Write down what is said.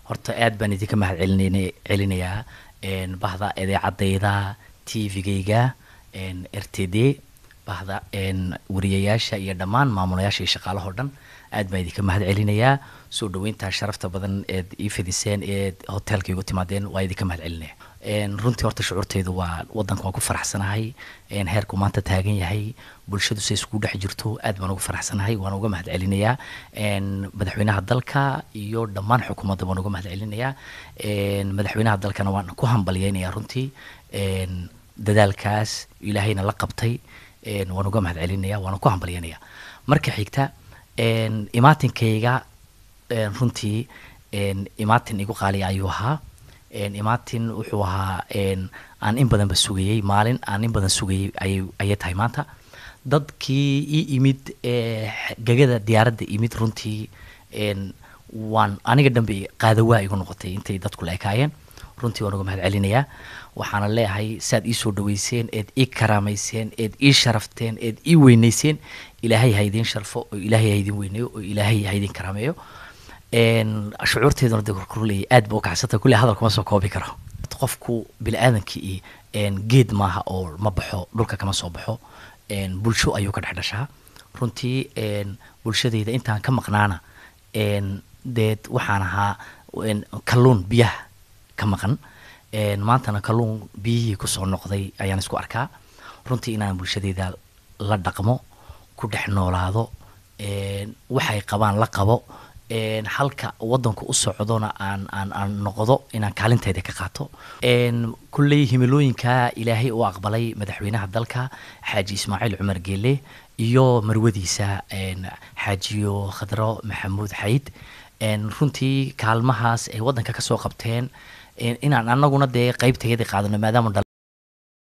horta aad baan idinka mahad celin celinayaa bahda idaacadayda t v-gayga r t d bahda wariyayaasha iyo dhammaan maamulayaasha iyo shaqaalahoo dhan aad baan idinka mahad celinayaa soo dhaweyntaa sharafta badan eed ii fidiseen eed hoteelka igu timaadeen waa idinka mahad celinaya runtii horta shucuurteydu waa wadanka waan ku faraxsanahay heerku maanta taagan yahay bulshadu say isku dhex jirto aad baan ugu faraxsanahay waan uga mahad celinayaa madaxweynaha dalka iyo dhammaan xukuumadda waan uga mahad celinayaa madaxweynaha dalkana waan ku hambalyeynayaa runtii dadaalkaas ilaahayna la qabtay waan uga mahad celinaya waana ku hambalyeynaya marka xigta imaatinkayga runtii imaatin igu qaaliya ayuu ahaa imaatin wuxuu ahaa aan in badanba sugayey maalin aan in badan sugayey ayay tahay maanta dadkii ii imid gegada diyaaradda imid runtii waan aniga dhanbe qaadawaa igu noqotay intay dadku la ekaayeen runtii waan uga mahad celinayaa waxaana leeyahay saad ii soo dhaweyseen eed ii karaamayseen eed ii sharafteen eed ii weyneyseen ilaahay ha idiin sharfo oo ilaahay ha idin weyneeyo oo ilaahay ha idin karaameeyo shucuurteeduna de korkorleeyay aad ba u kacsanta kulle hadal kuma soo koobi karo qofku bini aadamkii geed maaha oo ma baxo dhulka kama soo baxo bulsho ayuu ka dhex dhashaa runtii bulshadeyda intaan ka maqnaana deed waxaan ahaa kalluun biyaha ka maqan maantana kalluun biyihii kusoo noqday ayaan isku arkaa runtii inaan bulshadeyda la dhaqmo ku dhex noolaado waxay qabaan la qabo halka wadanku u socdona aan aan aan noqdo inaan kaalinteeda ka qaato kulley himilooyinka ilaahay u aqbalay madaxweynaha dalka xaaji ismaaciil cumar geele iyo marwadiisa xaajiyo khadro maxamuud xayd runtii kaalmahaas ay wadanka kasoo qabteen inaan anaguna dee qeybtayadii qaadano maadaama